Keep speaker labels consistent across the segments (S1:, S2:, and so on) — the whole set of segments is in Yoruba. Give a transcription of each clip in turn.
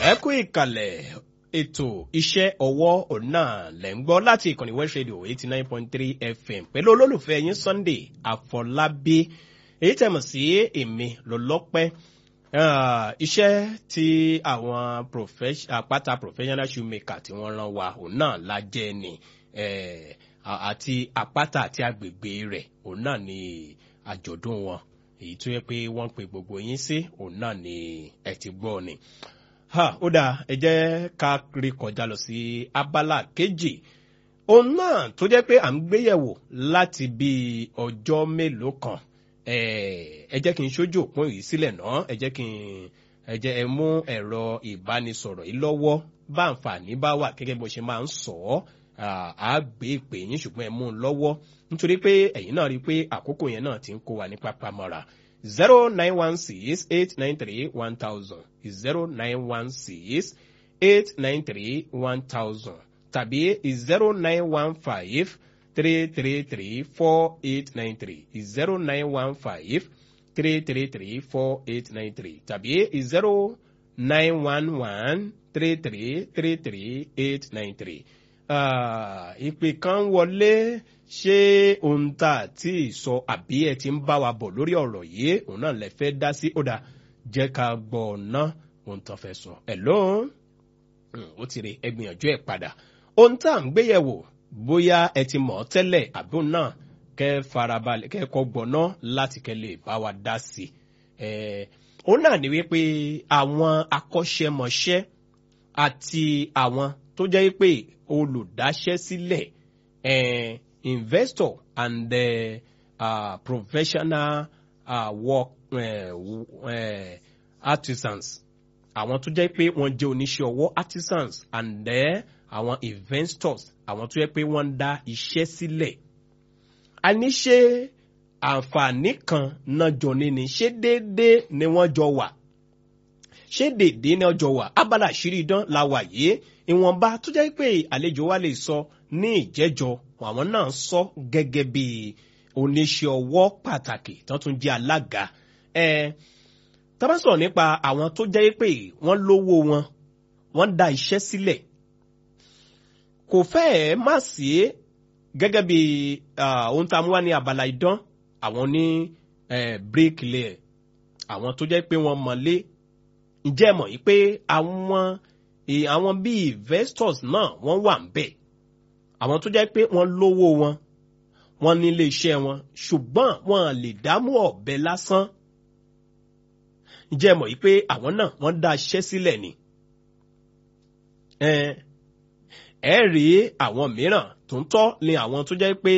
S1: ẹ kú ìkàlẹ̀ ètò iṣẹ́ ọwọ́ ọ̀nà lẹ̀ ń gbọ́ láti ìkànnì west radio eighty nine point three fm pẹ̀lú olólùfẹ́ yín sunday àfọlábí èyí tẹ̀mọ̀ sí èmi lọ́lọ́pẹ́ iṣẹ́ tí àwọn àpáta professional shoemaker tí wọ́n rán wa òun náà la jẹ́ ni àti àpáta àti agbègbè rẹ̀ òun náà ni àjọ̀dún wọn èyí tó yẹ pé wọ́n pe gbogbo yín sí òun náà ni ẹ ti gbọ́ ni ha ó dáa ẹ jẹ́ ká rí kọjá lọ sí abala kejì òun náà tó jẹ́ pé à ń gbéyẹ̀wò láti bí ọjọ́ mélòó kan ẹ jẹ́ kí n ṣojú òpin yìí sílẹ̀ náà ẹ jẹ́ kí n ẹ jẹ́ ẹ mú ẹ̀rọ ìbánisọ̀rọ̀ yìí lọ́wọ́ bá àǹfààní bá wà gẹ́gẹ́ bó ṣe máa ń sọ ọ́ á gbé ìpè yín ṣùgbọ́n ẹ mú un lọ́wọ́ nítorí pé ẹ̀yin náà rí i pé àkókò yẹn náà ti ń kó wa ní pápá mọ́ra zero nine one six eight nine three one thousand zero nine one six eight nine three one thousand tàbí zero nine one five three three three four eight nine three zero nine one five three three three four eight nine three tàbí zero nine one one three three three three eight nine three ìpè kan wọlé ṣé ohun tá a ti sọ àbí ẹ ti ń bá wa bọ̀ lórí ọ̀rọ̀ yìí òun náà lè fẹ́ dá sí ọ̀dà jẹ́ ká gbọ́ ọ̀nà ohun tó fẹ́ sọ. ẹ̀ ló ó ti rí ẹgbìyànjú ẹ̀ padà ohun tá à ń gbéyẹ̀wò bóyá ẹ ti mọ̀ ọ́ tẹ́lẹ̀ àbí òun náà kẹ́ farabalẹ̀ kẹ́ kọ́ gbọ́ná láti kẹ́ lè bá wa dá sí i. òun náà ní wípé àwọn akọ́ṣẹ́mọṣẹ́ àti àwọn tó jẹ́ pé olùdáṣẹ́ sílẹ̀ eh, investor and uh, uh, professional uh, work uh, uh, artisans àwọn tó jẹ́ pé wọ́n jẹ́ oníṣẹ́ ọwọ́ artisans and then àwọn investors àwọn tó jẹ́ pé wọ́n ń dá iṣẹ́ sílẹ̀ a ní ṣe àǹfààní kan náà jọ ní ni ṣé déédéé ni wọ́n jọ wà ṣé déédéé ni wọ́n jọ wà abala àṣírí idán la wà yìí ìwọ̀nba tó jẹ́ pé àlejò wa lè sọ ní ìjẹ́jọ àwọn náà sọ gẹ́gẹ́ bí oníṣẹ́ ọwọ́ pàtàkì tó tún jẹ́ alága tá bá sọ̀rọ̀ nípa àwọn tó jẹ́ pé wọ́n lówó wọn wọ́n dá iṣẹ́ sílẹ̀ kò fẹ́ẹ̀ má sí gẹ́gẹ́ bí ohun tá a mú wá ní abala idán àwọn ní bricklayer àwọn tó jẹ́ pé wọ́n mọ̀lé ǹjẹ́ mọ̀ yìí pé àwọn àwọn bíi investors náà wọ́n wà ń bẹ̀ àwọn tó jẹ́ pé wọ́n lówó wọn wọ́n ní ilé iṣẹ́ wọn ṣùgbọ́n wọ́n lè dámú ọ̀bẹ lásán ǹjẹ́ mọ̀ yìí pé àwọn náà wọ́n dá iṣẹ́ sílẹ̀ ni ẹ rí àwọn mìíràn tó ń tọ́ ni àwọn tó jẹ́ pé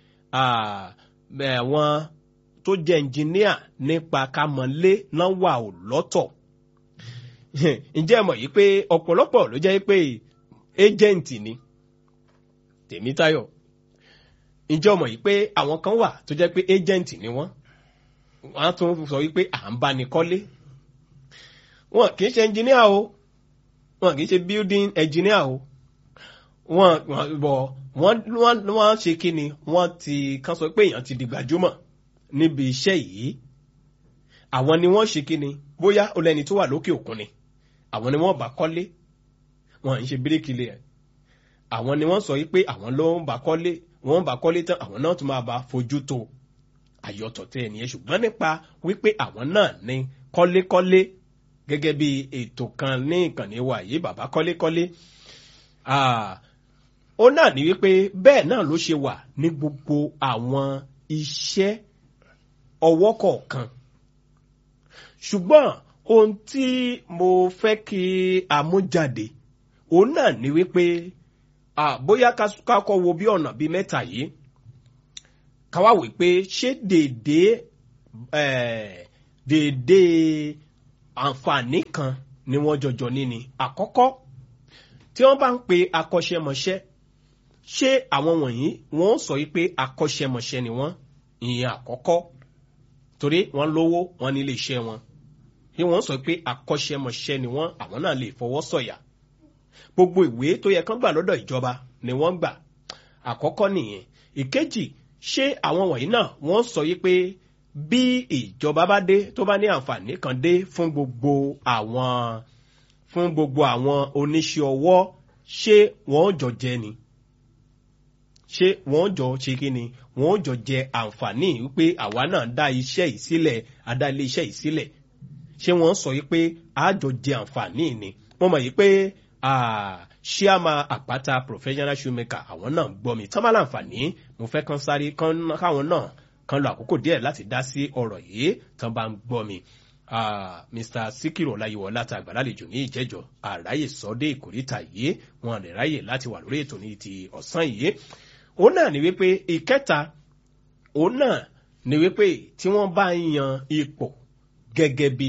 S1: àwọn tó jẹ́ ẹnjìníà nípa kámọ́lé náà wà ò lọ́tọ̀ ǹjẹ́ mọ̀ yìí pé ọ̀pọ̀lọpọ̀ ló jẹ́ pé ẹ́jẹ̀ǹtì ni tèmítayọ̀ ǹjẹ́ mọ̀ yìí pé àwọn kan wà tó jẹ́ pé ẹ́jẹ̀ǹtì ni wọ́n wọ́n á tún sọ wípé à ń bá ní kọ́lé wọn kì í ṣe ẹnjìníà o wọn kì í ṣe building engineer o wọn bọ̀ wọ́n wọ́n wọ́n ṣe kí ni wọ́n ti kàn sọ pé èèyàn ti di gbajúmọ̀ níbi iṣẹ́ yìí àwọn ni wọ́n ṣe kí ni bóyá olẹ́ni tó wà lókè òkun ni àwọn ni wọ́n bá kọ́lé wọn ń ṣe bíríkìlì ẹ̀ àwọn ni wọ́n sọ yìí pé àwọn ló ń bá kọ́lé wọ́n bá kọ́lé tán àwọn náà tún máa bá fojú tó àyọ̀tọ̀ tẹ ẹnìyẹn ṣùgbọ́n nípa wípé àwọn náà ní kọ́lékọ́lé gẹ́gẹ́ bí ètò kan ní ìkànnì wa yìí bàbá kọ́lékọ́lé ó náà ní wípé bẹ́ẹ̀ náà ló ṣe wà ní gbogbo àwọn iṣẹ́ ọwọ́ kọ̀ọ̀kan ṣùgbọ́n ohun tí mo fẹ́ kí àmújáde òun náà ní wípé bóyá kákọ́ wo bí ọ̀nà bíi mẹ́ta yìí káwá wí pé ṣé dèdè dèdè àǹfààní kan ni wọ́n jọjọ níni àkọ́kọ́ tí wọ́n bá ń pe akọ́ṣẹ́mọṣẹ́ ṣé àwọn wọ̀nyí wọ́n sọ wípé akọ́ṣẹ́mọṣẹ́ ni wọ́n ìyẹn àkọ́kọ́ torí wọ́n lówó wọ́n nílé iṣẹ́ wọn bí wọ́n sọ pé akọ́ṣẹ́mọṣẹ́ ni wọ́n àwọn náà lè fọwọ́ sọ̀yà gbogbo ìwé tó yẹ kán gbà lọ́dọ̀ ìjọba ni wọ́n gbà àkọ́kọ́ nìyẹn ìkejì ṣé àwọn wọ̀nyí náà wọ́n sọ yí pé bí ìjọba bá dé tó bá ní àǹfààní kan dé fún gbogbo àwọn fún gbogbo àwọn oníṣẹ́ ọwọ́ ṣé wọ́n jọ jẹ ni ṣé wọ́n jọ ṣe kí ni wọ́n jọ jẹ àǹfààní wípé àwa náà dá iṣẹ́ yìí sílẹ̀ adá ilé iṣẹ́ yìí sílẹ̀ ṣé wọ́n sọ yìí pé a jọ jẹ àǹfààní ni wọ́n mọ̀ yìí pé ṣíàmà àpáta professional shoemaker àwọn náà gbọ́ mi tán bá láǹfààní mo fẹ́ kán sáré káwọn náà kan lo àkókò díẹ̀ láti dá sí ọ̀rọ̀ yìí tán bá ń gbọ́ mi. Uh, Mr. Sikiru Ọláyíwọlá ta àgbàlálejò ní ìjẹ́jọ́ àráyè sọ́dé ìkórìtà yìí wọn lè ráyè láti wà lórí ètò ní ti ọ̀sán yìí. òun náà ni wípé ìkẹta òun náà ni wípé tí wọ́n bá ń yan ipò gẹ́gẹ́ bí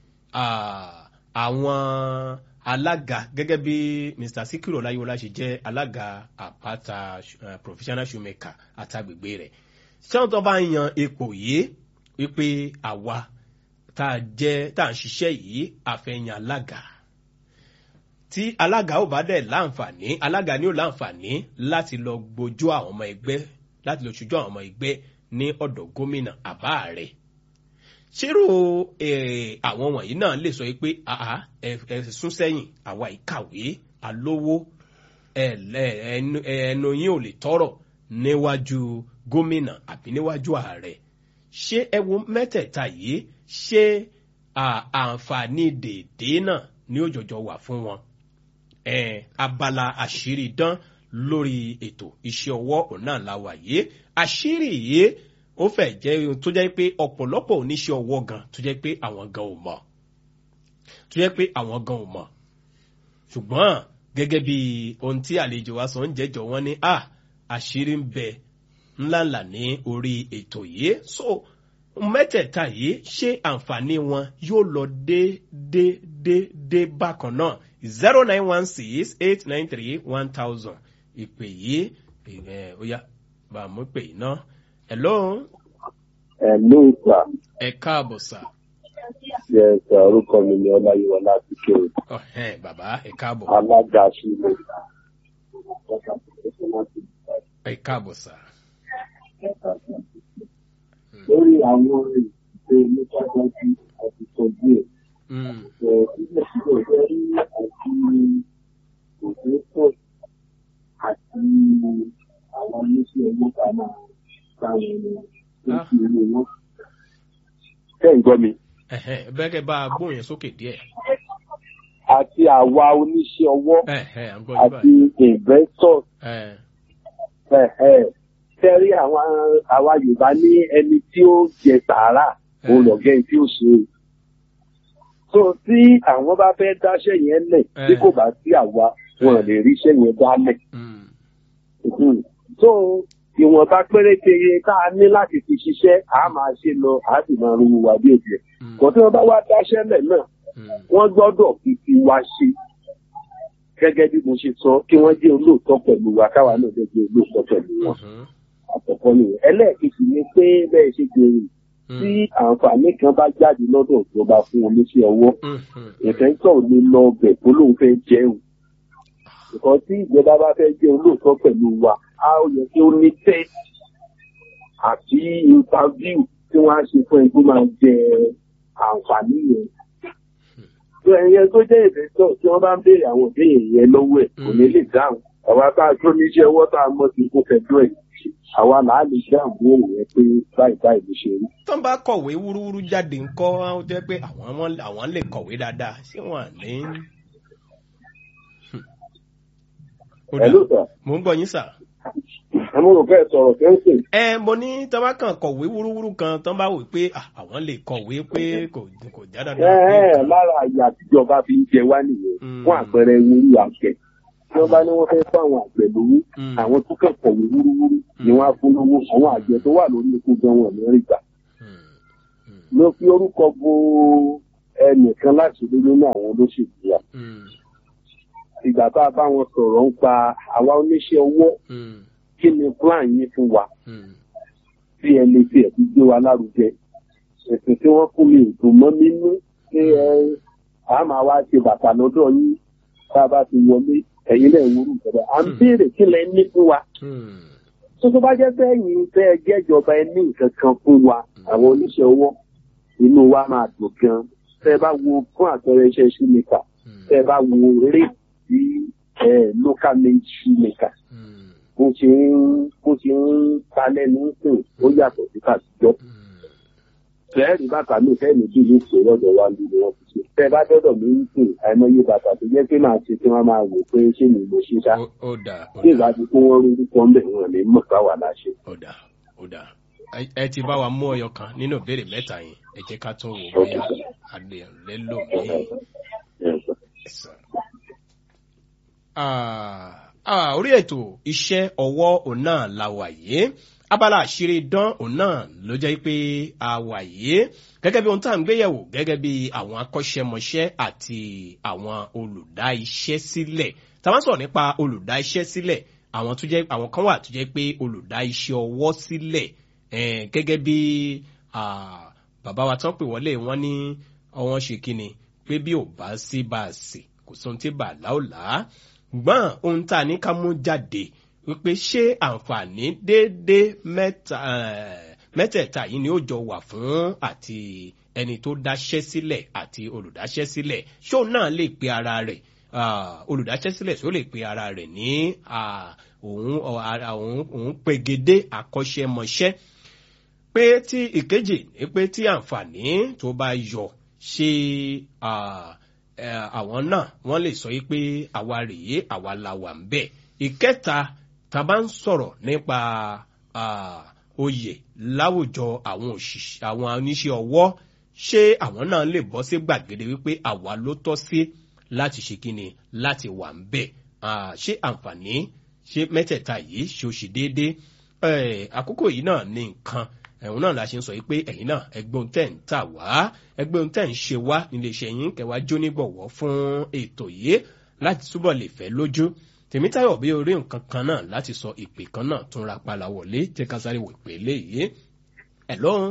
S1: àwọn alága gẹ́gẹ́ bí Mr. Sikiru Ọláyíwọlá ṣe jẹ́ alága àpáta uh, professional shoemaker àtàgbègbè rẹ̀ tí wọ́n tó bá ń yan ipò yìí wípé àwa tá a jẹ́ tá a ń ṣiṣẹ́ yìí àfẹ́yàn alága tí alága ò bá dẹ̀ láǹfààní alága ni ó láǹfààní láti lọ gbójú àwọn ọmọ ẹgbẹ́ láti lọ ṣojú àwọn ọmọ ẹgbẹ́ ní ọ̀dọ̀ gómìnà àbá rẹ̀ ṣírò àwọn wọ̀nyí náà lè sọ pé ẹ sún sẹ́yìn àwa ìkàwé alówó ẹnu yín ò lè tọrọ níwájú gómìnà àbí níwájú ààrẹ ṣé ẹ wo mẹ́tẹ̀ẹ̀ta yìí ṣé àǹfààní dèédé náà ní òjòjò wà fún wọn abala àṣírí dán lórí ètò iṣẹ́ ọwọ́ òun náà la wà yìí àṣírí yìí ó fẹ́ jẹ́ ohun tó jẹ́ pé ọ̀pọ̀lọpọ̀ oníṣẹ́ ọwọ́ gan tó jẹ́ pé àwọn gan ò mọ̀ tó jẹ́ pé àwọn gan ò mọ̀ ṣùgbọ́n gẹ́gẹ́ bí ohun tí àlejò wa sọ ń jẹ́jọ́ wọn ní à àṣírí ń bẹ ńláńlá ní orí ètò yìí so mẹ́tẹ̀ẹ̀ta yìí ṣé àǹfààní wọn yóò lọ déédéédé bákan náà zero nine one six eight nine three one thousand ìpè yìí ẹ̀ ó yá bá a mú pè yìí náà hello.
S2: hello sir.
S1: ẹ káàbọ̀ sà.
S2: yes sir orúkọ mi ni ọláyíwọlá ti kéwì.
S1: ọ̀hẹ́n bàbá ẹ káàbọ̀.
S2: alága sílẹ̀. ẹ
S1: káàbọ̀ sà.
S2: lórí àwọn ìpè nípa dájú àti tọ́jú ẹ̀. ilé sílẹ̀ jẹ́ rí àti òṣèpọ̀ àti àwọn oníṣẹ́ owó ká máa táwọn ènìyàn tó fi owó wọn. Ṣé ń gbọ́ mi?
S1: Bẹ́ẹ̀kẹ́ bá a gbóhùn yẹn sókè díẹ̀.
S2: Àti àwa oníṣẹ́ ọwọ́ àti investors. Tẹ́rí àwọn àwa Yorùbá ní ẹni tí ó jẹ sàárà òun lọ̀gẹ́ tí ó ṣe. So tí àwọn bá fẹ́ dáṣẹ́ yẹn lẹ̀ tí kò bá sí àwa wọn lè ríṣẹ́ yẹn dálẹ̀. So ìwọ̀nba péréte tá a ní láti fi ṣiṣẹ́ a máa ṣe lọ a sì máa ru wa bí òbí ẹ̀. kò tí wọ́n bá wá dáṣẹ́ lẹ̀ náà wọ́n gbọ́dọ̀ fi ti wa ṣe gẹ́gẹ́ bí mo ṣe sọ kí wọ́n jẹ́ olóòótọ́ pẹ̀lú wa káwa náà jẹ́ olóòótọ́ pẹ̀lú wọn. àkọ́kọ́ nìyẹn ẹlẹ́ẹ̀kejì ni pé bẹ́ẹ̀ ṣe gbèrè tí àǹfààní kan bá jáde lọ́dọ̀ ìjọba fún oníṣẹ́ ọwọ́ ìfẹ́ntọ̀ lè lọ bẹ̀ tó lóun fẹ́ jẹun nǹkan tí ìjọba bá fẹ́ jẹ́ olóòótọ́ pẹ̀lú wa a ó yẹ kí ó ní test àti interview tí wọ́n á ṣe fún ẹni tó máa jẹ àǹfààní yẹn. tó ẹyẹ tó jẹ́ ìfẹ́tọ̀ tí wọ́n bá ń béèrè àwọn ìbéèrè yẹn lọ́wọ́ ẹ̀ kò ní lè dáhùn àwa tá a tó níṣẹ́ ọwọ́ tá a mọ̀ sí kó fẹ́jọ́ ẹ̀ àwa là á lè dáhùn béèrè yẹn pé báyìí báyìí ló ṣe rí.
S1: tó ń bá kọ̀wé wúrúwúrú jáde ńkọ́ ó jẹ́ pé àwọn lè kọ̀wé dáadáa ṣé wọ́n ní
S2: Hello sir.
S1: mo ń gbọ́ yín sà.
S2: Àmọ́ rò fẹ́ sọ̀rọ̀ kẹ́ńsìn.
S1: ẹ mo ní tọ́ bá kàn kọ̀wé wúrúwúrú kan tọ́ bá wò pé àwọn lè kọ̀wé pé kò kò já dáadáa.
S2: Ẹ ẹ lára àyà tíjọba fi ń jẹ wá nìyẹn fún àpẹẹrẹ wúrú àgbẹ̀. Tí wọ́n bá ní wọ́n fẹ́ fún àwọn àgbẹ̀ lówó, àwọn tó kàn kọ̀wé wúrúwúrú ni wọ́n á fún lówó. Àwọn àgbẹ̀ tó wà lórí oko gan wọn ní rí gbà. Ló fi orúkọ bo ẹnìkan láti lé nínú àwọn olóṣèlú wa ìgbà tá a bá wọn sọ̀rọ̀ ń pa àwa oníṣẹ́ owó kí ni plan yín fún wa tí ẹ lè fi ẹ̀sìn gbé wa lárugẹ ẹ̀sìn tí wọ́n fún mi ìdùn mọ́ nínú pé ẹ a máa wá ṣe bàtà lọ́dọ̀ yín tá a bá ti wọlé ẹ̀yin náà wúrú ìjọba à ń béèrè kí lẹ ní fún wa tó tó bá jẹ́ sẹ́yìn fẹ́ ẹ jẹ́jọba ẹ ní nǹkan kan fún wa àwọn oníṣẹ́ owó inú wa máa dùn gan tẹ́ ẹ bá wo fún àpẹẹrẹ iṣẹ́ ṣúnìkà tẹ́ ẹ bá wo rate tí eh, local made shoemaker
S1: Mm.
S2: bó ṣe ń bó ṣe ń ta lẹ́nu ń sìn ó yàtọ̀ sí tàtijọ́.
S1: Mm.
S2: fẹ́ẹ̀rì bàtà mi fẹ́ẹ̀ méjì ló ṣe lọ́dọ̀ wa ló ni wọ́n ti ṣe. tẹ́ ẹ bá dọ́dọ̀ mi ń sìn àìmọye bàtà tó jẹ́ pé màá ṣe tí wọ́n máa wò pé ṣé mi mo ṣe ṣá.
S1: Ó- ó dà ó
S2: tí
S1: dà
S2: ìgbà tí kó wọ́n rí orúkọ ń bẹ̀ wọ́n lè mọ̀ káwa la ṣe.
S1: ó dà ó dà Ẹ- ẹ ti bá wa mú ọyọ kan nínú ìbéèrè mẹ́ta yẹn ẹ jẹ́ ká tún wò bóyá adé lẹ́lò míì. Yes. Ah, ah, orí ètò iṣẹ́ ọwọ́ òun náà la wà yìí abala àṣírí dán òun náà ló jẹ́ pé a wà yìí gẹ́gẹ́ bí ohun tá à ń gbéyẹ̀wò gẹ́gẹ́ bí àwọn akọ́ṣẹ́mọṣẹ́ àti àwọn olùdá iṣẹ́ sílẹ̀ tá a bá ń sọ̀rọ̀ nípa olùdá iṣẹ́ sílẹ̀ àwọn tó jẹ́ àwọn kan wà tó jẹ́ pé olùdá iṣẹ́ ọwọ́ sílẹ̀ eh, gẹ́gẹ́ bí ah, bàbá wa tán pè wọlé wọn ní ọwọ́n ṣe kíni pé bí ò bá sí bá a sè kò sóhun tí bàálà ò là á gbọ́n ohun tá a ní ká mú jáde wípé ṣé àǹfààní déédéé mẹ́ta eh, mẹ́tẹ̀ẹ̀ta yìí ni ó jọ wà fún àti ẹni tó dáṣẹ́ sílẹ̀ àti olùdáṣẹ́ sílẹ̀ ṣóun náà lè pe ara rẹ̀ ah, olùdáṣẹ́ sílẹ̀ ṣó lè pe ara rẹ̀ ní ah, òun ọ, ara òun òun pegedé akọ́ṣẹ́mọṣẹ́ pé tí ìkejì ni pé tí àǹfààní tó bá yọ ṣe ah, eh, àwọn náà wọ́n lè sọ yí pé àwa rèé àwa la wà ń bẹ̀. ìkẹta tá a bá ń sọ̀rọ̀ nípa ah, oyè láwùjọ àwọn òṣìṣẹ́ àwọn oníṣẹ́ ọwọ́ ṣé àwọn náà lè bọ́ sí gbàgede wípé àwa ló tọ́ sí láti ṣe kíni láti wà ń bẹ̀. Ah, ṣé àǹfààní ṣé mẹ́tẹ̀ẹ̀ta yìí ṣe ó ṣe déédéé Eh, àkókò yìí náà ní nǹkan ẹ̀hún náà la ṣe ń sọ yìí pé ẹ̀yin náà ẹgbọ́n tẹ̀ ń tà wá ẹgbọ́n tẹ̀ ń ṣe wá nílé iṣẹ́ yín kẹwàá jónígbọ̀wọ́ fún ètò yìí láti túbọ̀ lè fẹ́ lójú tèmítayọ̀ bí orí nǹkan kan náà láti sọ ìpè kan náà tún ra pala wọlé tí ká sáré wò pé léyìí ẹ̀ lọ́hùn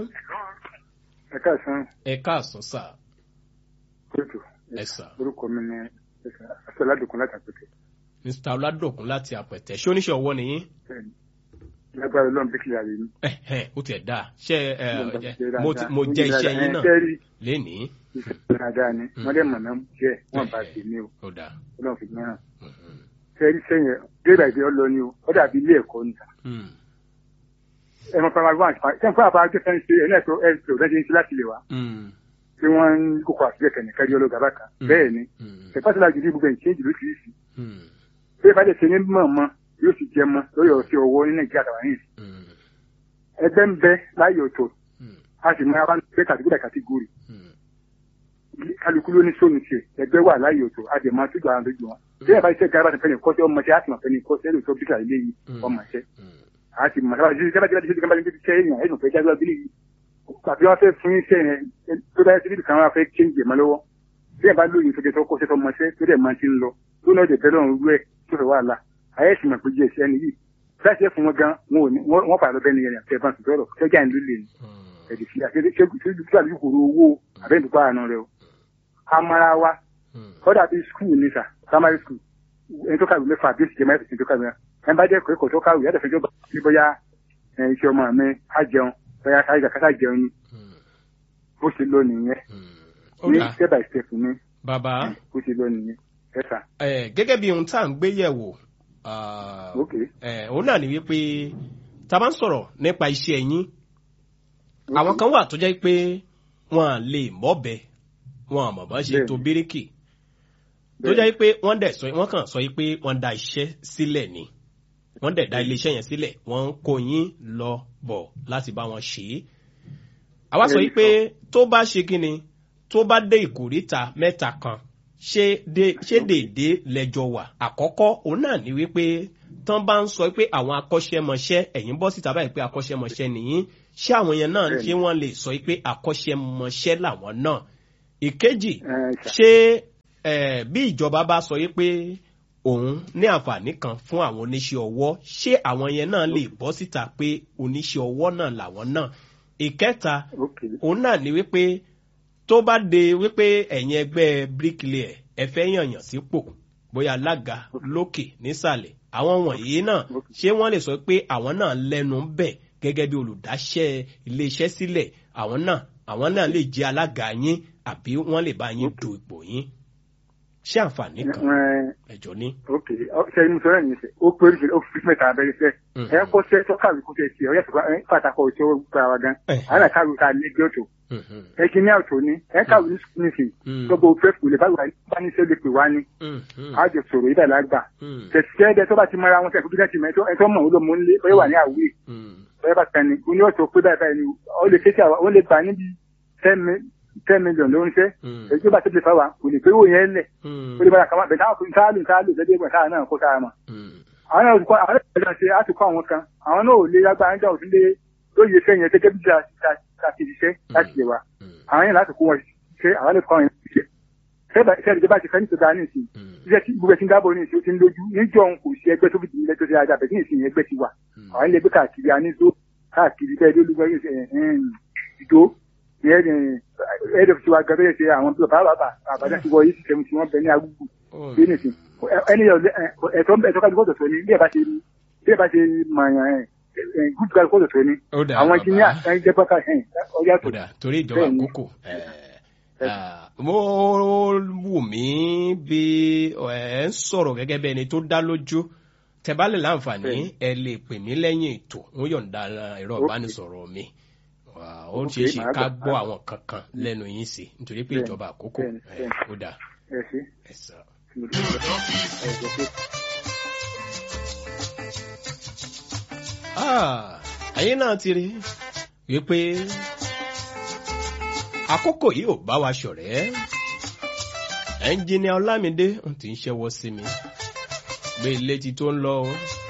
S3: ẹ káàsán
S1: ẹ káàsán sà
S3: kóòtù
S1: ẹ sà
S3: orúkọ mi ni asọ́ládùkún láti àpètè
S1: mr ọládòkun láti àpẹtẹ ṣé oníṣẹ́ ọwọ́ nìyí
S3: bẹ́ẹ̀ni lágbára ọlọ́run bí kìlà rèé ní.
S1: ẹ̀hẹ́n ó tiẹ̀ dáa ṣé ẹ ẹ mo ti- mo jẹ́ iṣẹ́ yín náà
S3: kẹ́rì
S1: lénìí
S3: dáadáa ni wọ́n dẹ̀ mọ̀ náà jẹ́ wọ́n bá ti ní o
S1: ó dáa
S3: ọlọ́run fi mìíràn
S1: Mhm.
S3: kẹ́rì sẹ́yìn débà ìdí ọlọ ni o ó dàbí ilé ẹ̀kọ́ ni
S1: Hmm.
S3: ẹ mọ primary one sẹ́yìn fún àbájọ fẹ́ ń ṣe ẹ̀ náà tó ẹ̀ tó rẹ́ ń ṣe láti lè wá
S1: Hmm.
S3: tí wọ́n ń kókó àtúnyẹ̀ kẹ́ni kẹ́rì ọlọ́gà bákan
S1: Mm.
S3: bẹ́ẹ̀ ni
S1: Hmm.
S3: ẹ̀fọ́sọ̀lá jù ní gbogbo ẹ̀ ń ṣéǹjì lóṣìṣì
S1: Hmm.
S3: bí ẹ bá dẹ̀ ṣe ní mọ̀ mọ́ yóò sì jẹ mọ́ lórí ọ̀sẹ̀ ọwọ́ ní nàìjíríà tàwọn yìí
S1: Hmm.
S3: ẹgbẹ́ ń bẹ láyé ọ̀tọ̀
S1: Hmm.
S3: a sì mọ abá pé kàtíkúdà kàtígórì
S1: Hmm.
S3: kálukú ló ní sóònù tiẹ̀ ẹgbẹ́ wà láyé ọ̀tọ̀ a dẹ̀ máa tó gbà lójú wọn. bí ẹ bá iṣẹ́ gara ti fẹ́ni kọ́sẹ́ ọmọ ṣẹ́ a sì máa fẹ́ni kọ́sẹ́ lóòótọ́ tó bíkà ilé yìí
S1: Mm.
S3: ọmọ ṣẹ́
S1: Hmm.
S3: a sì mọ̀ sábà jíjẹ́ bá jíjẹ́ jíjẹ́ bá jíjẹ́ ṣẹ́ èèyàn ẹ̀dùn fẹ́ jágbá bílí yìí àbí wọ́n fẹ́ fún iṣẹ́ yẹn tó bá yẹ síbí kan wọ́n fẹ́ kéńjì ẹ̀mọ́ lọ́wọ́ bí ẹ bá lóye tó jẹ́ tó kọ́sẹ́ tó mọṣẹ́ tó dẹ̀ máa ti ń lọ tó náà dẹ̀ bẹ́ẹ̀ lọ́run rú ẹ̀ tó fẹ́ wà lá ayé sì mọ̀ pé jẹ́ iṣẹ́ ni yìí láti ẹ̀ fún wọn gan wọn ò ní wọ́n pàdé bẹ́ẹ̀ ni yẹn àti ẹ̀fọn sọ̀rọ̀ ṣẹ́jà ń lulẹ̀ ni
S1: Hmm.
S3: ẹ̀dì sí àti ṣé ṣé àti kòrò owó àbẹ́ǹdùkọ́ àná rẹ o amara wa
S1: Hmm.
S3: kọ́dà bíi skul ní sà primary school ẹni tó kàwé mẹ́fà bí ìsìnkú mẹ́fà tó kàwé ẹni bá jẹ́ kò tó kàwé yàtọ̀ fẹjọ́ bí bóyá ẹ, iṣẹ́ ọmọ mi á jẹun bóyá káyọ̀ kátà jẹun ni
S1: Hmm.
S3: bó ṣe lọ nìyẹn
S1: Hmm. ó
S3: ní
S1: dáa
S3: step by step ni
S1: bàbá
S3: bó ṣe lọ nìyẹn ẹ sà
S1: ẹ gẹ́gẹ́ bí ohun tá à ń gbé yẹ̀wò ah,
S3: ok
S1: ẹ òun náà ni wípé tá a bá ń sọ̀rọ̀ nípa iṣẹ́ yín àwọn kan wà tó jẹ́ pé wọn à lè mọ́bẹ wọn àmọ̀ bá ṣe
S3: Bẹ́ẹ̀ni.
S1: tó bíríkì tó
S3: Bẹ́ẹ̀ni.
S1: jẹ́ pé wọ́n dẹ̀ sọ wọ́n kàn sọ yìí pé wọ́n da iṣẹ́ sílẹ̀ ni wọ́n dẹ̀ da iléeṣẹ́ yẹn sílẹ̀ wọ́n ń kó yín lọ bọ̀ láti bá wọn ṣe é. àwa sọ yìí pé tó bá ṣe kí ni tó bá dé ìkórìtà mẹ́ta kan ṣé dé- ṣé déédé lẹ́jọ́ wà àkọ́kọ́ òun náà ni wípé tán bá ń sọ pé àwọn akọ́ṣẹ́mọṣẹ́ ẹ̀yìn bọ́ síta báyìí pé akọ́ṣẹ́mọṣẹ́ nìyí ṣé àwọn yẹn náà
S3: Bẹ́ẹ̀ni.
S1: ṣé wọ́n lè sọ pé akọ́ṣẹ́mọṣẹ́ làwọn náà ìkejì
S3: ẹ sà
S1: ṣé eh, bí ìjọba bá sọ yí pé òun ní àǹfààní kan fún àwọn oníṣẹ́ ọwọ́ ṣé àwọn yẹn náà lè bọ́ síta pé oníṣẹ́ ọwọ́ náà làwọn náà ìkẹta
S3: ok
S1: òun náà ni wípé tó bá de wípé ẹ̀yin ẹgbẹ́ bricklayer ẹ fẹ́ yànyàn sípò bóyá alága lókè nísàlẹ̀ àwọn wọ̀nyí náà ṣé wọ́n lè sọ pé àwọn náà lẹ́nu ń bẹ̀ gẹ́gẹ́ bí olùdáṣẹ́ iléeṣẹ́ sílẹ̀ àwọn náà àwọn náà lè jẹ́ alága yín àbí wọ́n lè bá yín du ipò yín. ṣé àǹfààní kan
S3: Ẹ,
S1: ẹ̀jọ̀ ní.
S3: ok ṣe ní sọ náà ní sẹ ó pé oríṣiríṣi ó fi mẹ́ta abẹ́rẹ́ sẹ
S1: Mm.
S3: ẹ kó sẹ tó kàwé kó sẹ tiẹ ọyẹ tó pàtàkì ọ̀ṣọ́ gba wa gan
S1: Eh.
S3: àwọn àkàwé ká lé bí ọ̀tọ̀
S1: Mhm.
S3: ẹ kí ní àwòtò ní ẹ kàwé ní sukùl nìsín
S1: Mm.
S3: gbogbo fẹ́ kùlẹ̀ bá wà bá ní sẹ́ lè pè wá ní
S1: Mhm.
S3: àjọ sọ̀rọ̀ ibà lágbà
S1: Mm.
S3: tẹ̀síkẹ́ ẹ̀dẹ̀ tó bá ti mọ́ra wọn sẹ́kù bí sẹ́kù mẹ́tọ́ ẹ̀ tó mọ̀ ó ló mú nílé bóyá wà ní àwùjọ
S1: Mm.
S3: bóyá bá tẹni ó ní ọ̀tọ̀ pé báyìí báyìí ni ó lè ṣèṣe àwọn ó lè gbà níbi ten million ló ń ṣe
S1: Mm.
S3: èyí tó bá tẹ̀lé fáwa kò lè pé owó yẹn lẹ̀
S1: Mm.
S3: ó lè bára kàmá bẹ̀ táwọn fún sáà lù sáà lù lẹ́dí ẹgbẹ̀ sáà náà kó sáà mọ̀
S1: Mm.
S3: àwọn náà kọ́ àwọn náà ṣe àtúkọ́ àwọn kan àwọn náà ò lè lágbára ń jà òfin lé lóye iṣẹ́ yẹn gẹ́gẹ́ bí a ti ṣiṣẹ́ láti lè wa
S1: Mm.
S3: àwọn yẹn láti kó wọn ṣe àwọn lè kọ́ wọn ṣiṣẹ́ iṣẹ́ ìjọba ti fẹ́ ní ìtọ́jà ní ìsìn
S1: Mm.
S3: iṣẹ́ tí gbogbo ẹ̀sìn dábọ̀ ní ìsìn ó ti ń lójú níjọ́ òun kò sí ẹgbẹ́ tó fi dìde tó ṣe ajá bẹ̀ ní ìsìn yẹn ẹgbẹ́ ti wà
S1: Mm.
S3: àwọn ilé ẹgbẹ́ káàkiri anízó káàkiri bẹ́ẹ̀ lólúgbọ́ yóò ṣe ìdó ẹ̀ẹ́dẹ̀ fi wá gẹ́gẹ́ ṣe àwọn bàbá bàbá àbájá ti wọ yìí ti tẹ̀mú tí wọ́n bẹ ní agbègbè
S1: Oh.
S3: bí nìsín ẹni yọ ẹ̀tọ́ ẹ̀tọ́ kájú kọ́tọ̀ tó ní bí ẹ bá ṣe bí ẹ bá ṣe mọ̀ọ́yàn ẹ̀ gúdù kájú kọ́tọ̀ tó ní
S1: Ó dà,
S3: àwọn
S1: bàbá.
S3: engineer ẹ̀ jẹ́ pọ́ká ẹ̀ ọjà tó
S1: kódà torí ìjọba
S3: Bẹ́ẹ̀ni.
S1: àkókò ẹ, ah, mo wù mí bí ẹ ń sọ̀rọ̀ gẹ́gẹ́ bí ẹni tó dá lójú tẹ̀bálẹ̀ láǹfààní
S3: Bẹ́ẹ̀ni.
S1: ẹ lè pè mí lẹ́yìn ètò ń yọ̀ǹda ẹ̀rọ
S3: Ok.
S1: ìbánisọ̀rọ̀ mi Wà, ó
S3: Ok,
S1: ṣeé ṣe
S3: màá
S1: ká
S3: gbà,
S1: gbọ́
S3: màá
S1: àwọn kankan lẹ́nu yín sí nítorí pé
S3: Bẹ́ẹ̀ni,
S1: ìjọba àkókò
S3: bẹ́ẹ̀ni,
S1: ẹ,
S3: bẹ́ẹ̀ni.
S1: ó dà
S3: ẹ̀ sí
S1: ẹ sọ.
S3: mo dúpẹ́ ẹ̀ jẹ́ pé.
S1: Ah, ayé náà ti rí wípé àkókò yìí ò bá wa ṣọ̀rẹ́ ẹnjìnìà ọlámídé ń ti ń ṣẹ́wọ́ sí mi gbé létí tó ń lọ o.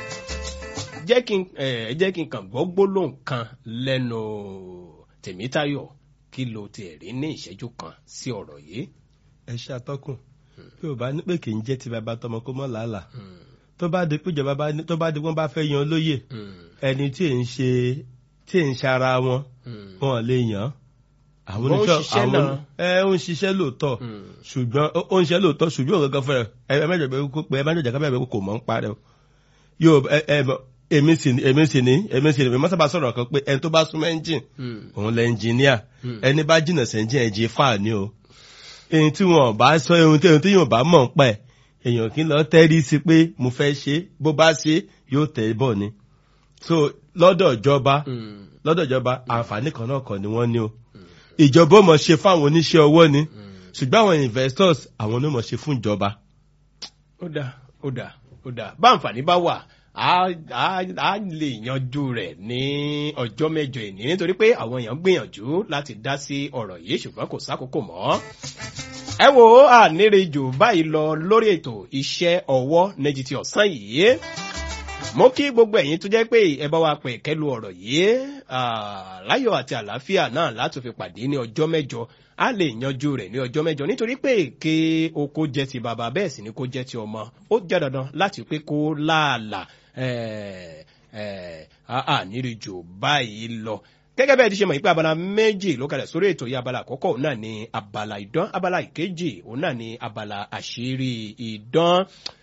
S1: jẹ́ kí n ẹ jẹ́ kí n kàn gbọ́ gbólóhùn kan lẹ́nu tèmítayọ̀ kí ló tiẹ̀ rí ní ìṣẹ́jú kan sí ọ̀rọ̀ yìí.
S4: ẹ ṣe àtọkùn bí ò bá ní pé kì í jẹ́ ti bàbá tọmọ kó mọ́ làálàá
S1: Hmm,
S4: tó bá di péjọba bá ní tó bá di wọn bá fẹ́ yan lóyè
S1: hmm,
S4: ẹni tí ì ń ṣe tí ì ń ṣara wọn
S1: hmm,
S4: wọn lè yàn àwọn
S1: Wọ́n ń
S4: oníṣẹ́
S1: ṣiṣẹ́
S4: àwọn
S1: náà.
S4: ẹ ó ń ṣiṣẹ́ lóòótọ́
S1: hmm.
S4: ṣùgbọ́n ó- ó ń ṣiṣẹ́ lóòótọ́ ṣùgbọ́n òun gangan fẹ́rẹ̀ ẹ ẹ mẹ́jọ bẹ́ẹ̀ kó pé ẹ mẹ́jọ kábẹ́ẹ̀ bẹ́ẹ̀ kó mọ̀ ń parẹ́ o yóò ẹ ẹ mọ̀, èmi sì ní èmi sì ní èmi sì ní èmi mọ́sábà sọ̀rọ̀ kan pé ẹni tó bá súnmọ́ ẹ́ńjìn
S1: Hmm.
S4: òun lẹ ẹnjìníà
S1: Hmm.
S4: ẹni bá jìnnà sẹ́ńjìn ẹ̀jẹ̀ fà ní o èyí tí wọn bá sọ ohun tí ohun tí yóò bá mọ̀ ń pa ẹ̀ èèyàn kì í lọ tẹ́rí sí pé mo fẹ́ ṣe bó bá ṣe yóò tẹ̀ bọ̀ ni so lọ́dọ̀ ìjọba
S1: Hmm.
S4: lọ́dọ̀ ìjọba àǹfààní kan náà kọ́ ni wọ́n ní o ìjọba ó mọ̀ ṣe fáwọn oníṣẹ́ ọwọ́ ni ṣùgbọ́n àwọn investors àwọn ló mọ̀ ṣe fún ìjọba
S1: ó dà ó dà ó dà bá àǹfààní bá wà á á á lè yanjú rẹ̀ ní ọjọ́ mẹ́jọ ìní nítorí pé àwọn èèyàn gbìyànjú láti dá sí ọ̀rọ̀ yìí ṣùgbọ́n kò sákòókò mọ́. ẹ wo ànírejò báyìí lọ lórí ètò iṣẹ́ ọwọ́ méjì ti ọ̀sán yìí mo kí gbogbo ẹ̀yin tó jẹ́ pé ẹ bá wa pè kẹ́lu ọ̀rọ̀ yìí ah, láyọ̀ àti àlàáfíà náà láti fi pàdé ní ọjọ́ mẹ́jọ a lè yanjú rẹ̀ ní ọjọ́ mẹ́jọ nítorí pé èké oko jẹ́ ti bàbá bẹ́ẹ̀ sì ni kó jẹ́ ti ọmọ ó jẹ́ dandan láti pé kó láàlà ẹ̀ ẹ̀ ànírìjò báyìí lọ gẹ́gẹ́ bẹ́ẹ̀ ti ṣe mọ̀ pé abala méjì ló kalẹ̀ sórí ètò yìí abala àkọ́kọ́ òun náà ni abala ìdán abala ìkejì òun náà ni abala àṣírí ìdán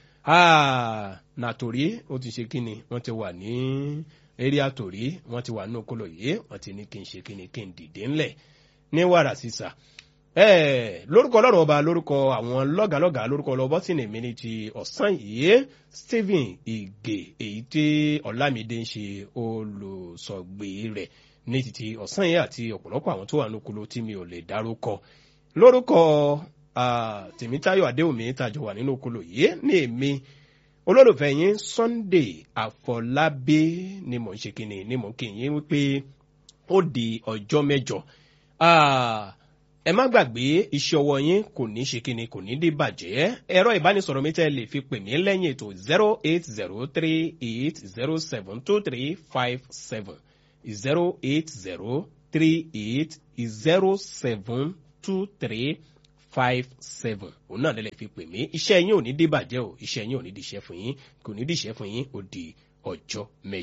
S1: Ah, nàtòrí ó ti ṣe kíni wọ́n ti wà ní eré àtòrí wọ́n ti wà ní okolo yìí wọ́n ti ní kí n ṣe kíni kí n dìde ńlẹ̀ ní wàrà sísà Eh, lórúkọ ọlọ́run ọba lórúkọ àwọn lọ́gàlọ́gà lórúkọ ọlọ́bọ́ tí nìmí ní ti ọ̀sán yìí stephen ige èyí tí ọ̀làmídé ń ṣe olùsọ̀gbè rẹ̀ ní títí ọ̀sán yìí àti ọ̀pọ̀lọpọ̀ àwọn tó wà ní okolo tí mi ò lè dárúkọ lórúkọ ah, tèmítáyọ̀ adéwùmí tàjọ wà nínú okolo yìí ní èmi olólùfẹ́ yín sunday àfọlábí ni mò ń ṣe kíni ni mò ń kí yín wípé ó di ọjọ́ mẹ́jọ Ah, ẹ má gbàgbé iṣẹ́ ọwọ́ yín kò ní ṣe kíni kò ní dé bàjẹ́ ẹ̀rọ ìbánisọ̀rọ̀ mi tẹ́ lè fi pè mí lẹ́yìn ètò zero eight zero three eight zero seven two three five seven zero eight zero three eight zero seven two three five seven òun náà lè fi pè mí iṣẹ́ yín ò ní dé bàjẹ́ o iṣẹ́ yín ò ní di iṣẹ́ fún yín kò ní di iṣẹ́ fún yín ó di ọjọ́ mẹ́jọ.